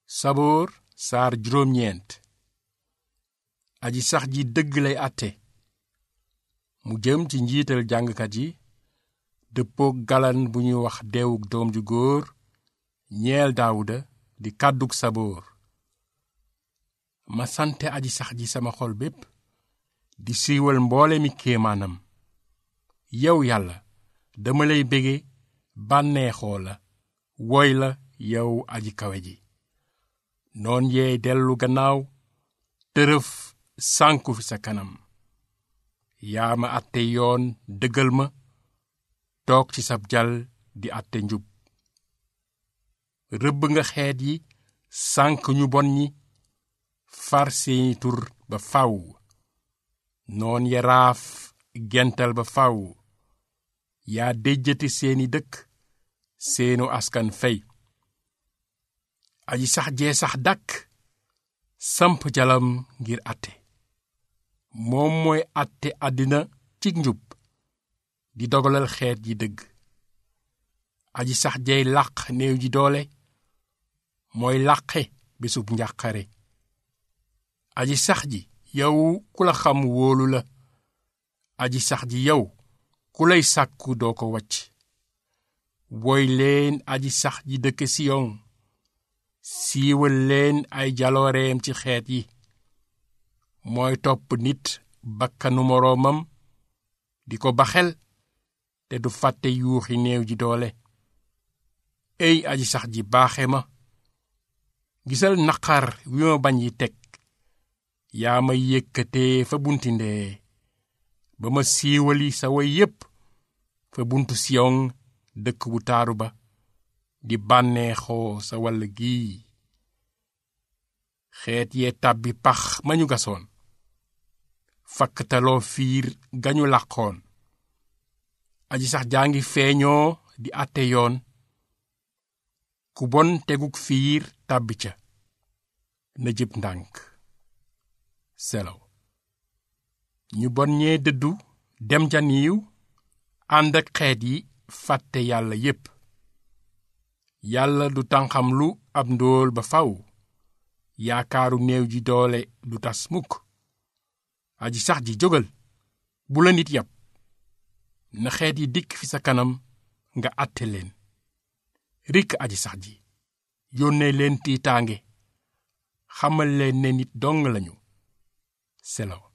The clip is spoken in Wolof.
saboor saar juróom-ñeent aji sax ji dëgg lay àtte mu jëm ci njiital jàngkat yi dëppook galan bu ñuy wax deewuk doom ju góor ñeel daawuda di kàdduk saboor ma sante aji sax ji sama xol bépp di siiwal mboole mi kéemaanam yow yàlla dama lay bége bànneexoo la woy la yow aji kawe ji noon yee dellu gannaaw tërëf sànku fi sa kanam yaa ma àtte yoon dëggal ma toog ci sab jal di àtte njub rëbb nga xeet yi sànk ñu bon ñi far seeni tur ba faw noon ya raaf gental ba faw yaa déjjati seeni dëkk seenu askan fey aji sax jee sax dàkk samp jalam ngir àtte moom mooy àtte àddina cig njub di dogalal xeet yi dëgg aji sax jeey làq néew ji doole mooy làqe bésub njàqare aji sax ji yow ku la xam wóolu la aji sax ji yow ku lay sàkku doo ko wacc woy leen aji sax ji dëkk siyon siiwal leen ay jalooreem ci xeet yi mooy topp nit bakkanu moroomam di ko baxel te du fàtte yuuxi néew ji doole ey aji sax ji baaxe ma gisal naqar wi ma bañ yi teg yaa ma yëkkatee fa bunti ndee ba ma siiwali sa woy yépp fa buntu siyon dëkk bu taaru ba di bànneexoo sa wàll gii xeet yee tàbbi pax ma ñu gasoon fakktaloo fiir gañu làqoon aji sax jaa ngi feeñoo di àtte yoon ku bon teguk fiir tàbbi ca na jëb ndànk selaw ñu bon ñee dëddu dem ca niiw ànd ak xeet yi fàtte yàlla yépp yàlla du tànxam lu ab ndóol ba faw yaakaaru néew ji doole du tas mukk aji sax ji jógal bu la nit yab na xeet yi dikk fi sa kanam nga àtte leen rikk aji sax ji yónnee leen tiitaange xamal leen ne nit dong lañu selaw